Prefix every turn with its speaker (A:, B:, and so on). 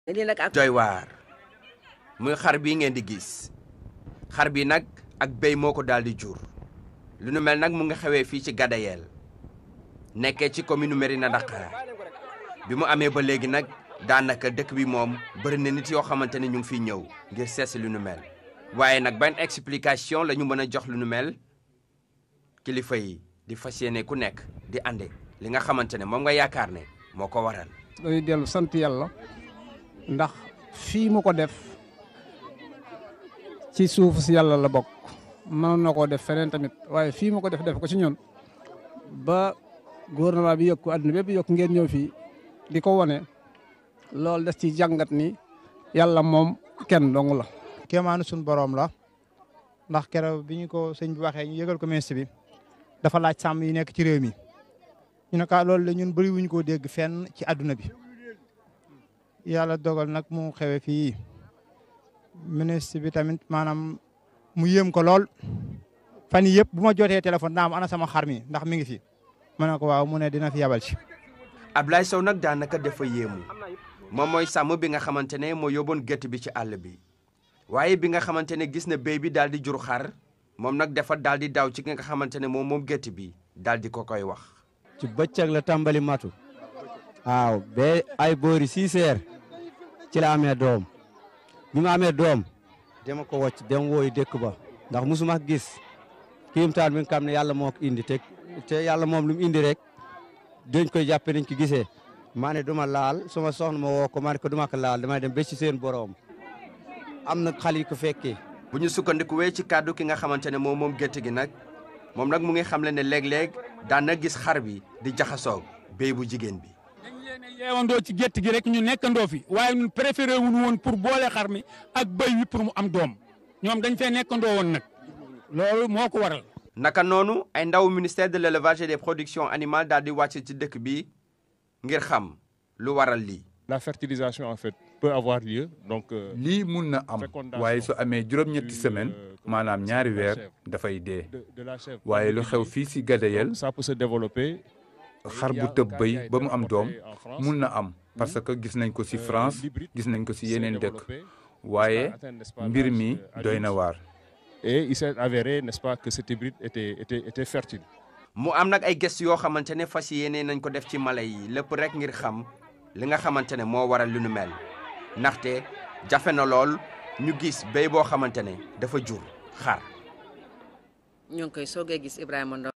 A: lii nag ak
B: doy waar muy xar bii ngeen di gis xar bi nag ak béy moo ko daal di jur lu nu mel nag mu nga xewee fii ci Gadayel nekkee ci commune Mérina Dakhar bi mu amee ba léegi nag daanaka dëkk bi moom bëri na nit yoo xamante ne ñu ngi fiy ñëw ngir seesi lu nu mel waaye nag ban explication la ñu mën a jox lu nu mel kilifa yi di fas yéene ku nekk di ande li nga xamante ne moom nga yaakaar ne moo ko waral.
C: dañuy dellu sant yàlla ndax fii mu ko def ci suuf si yàlla la bokk mënoon na koo def feneen tamit waaye fii mu ko def def ko ci ñun ba gouvernement bi yokku àdduna bépp yokk ngeen ñëw fii di ko wone loolu des ci jàngat ni yàlla moom kenn dong la.
D: kéemaanu suñu borom la ndax keroog bi ñu ko sëñ bi waxee ñu yëgal ko ministre bi dafa laaj sàmm yi nekk ci réew mi ñu ne ka loolu la ñun bëri wuñ koo dégg fenn ci àdduna bi yàlla dogal nag mu xewe fii ministre bi tamit maanaam mu yéem ko lool fan yii yëpp bu ma jotee téléphone naa am ana sama xar mi ndax mi ngi fi ma ne ko waaw mu ne dina fi yabal ci.
B: Ablaye Sow nag daanaka dafa yéemu moom mooy sàmm bi nga xamante ne moo yóbboon gétt bi ci àll bi waaye bi nga xamante ne gis na béy bi daal di jur xar moom nag dafa daal di daw ci nga xamante ne moom moom gétt bi daal di ko koy wax.
E: ci bëccëg la tàmbali matu waaw ba ay boori six heures ci la amee doom bi ma amee doom dama ko wocc dem wooyu dëkk ba ndax musuma gis kiimtaan bi nga xam ne yàlla moo ko indi te te yàlla moom lu mu indi rek dañ koy jàppe dañ ko gisee maa ne duma laal suma soxna ma woo ko maa ne ko duma ko laal damay dem ba ci seen borom am na xale yu ko fekkee
B: bu ñu sukkandikuwee ci kàddu ki nga xamante ne moom moom gétt gi nag moom nag mu ngi xamle ne léeg-léeg daan na gis xar bi di jaxasoog béy bu jigéen bi.
F: dañ leen a yeewandoo ci gétt gi rek ñu nekkandoo fi waaye ñun préféré wuñu woon pour boole xar mi ak béy wi pour mu am doom ñoom dañ fee nekkandoo woon nag loolu moo ko waral.
B: naka noonu ay ndaw ministère de l' élevage et des productions animales daal di wàcc ci dëkk bi ngir xam lu waral lii.
G: la fertilisation en fait peut avoir lieu donc.
H: lii mun na am waaye su amee juróom-ñetti semaine maanaam ñaari weer dafay dee waaye lu xew fii si Gadayel
G: ça peut se développer.
H: xar bu tëb bëy ba mu am doom mun na am parce que gis nañ ko si France gis nañ ko si yeneen dëkk waaye mbir mi doy na waar.
G: et il s'est avéré n'est-ce pas que cet hybride était était était fertile.
B: mu am nag ay gëstu yoo xamante ne fas yéene nañ ko def ci mala yi lépp rek ngir xam li nga xamante ne moo waral lu nu mel ndaxte jafe na lool ñu gis béy boo xamante ne dafa jur xar.
A: ñu ngi koy soogee gis Ibrahima Ndaw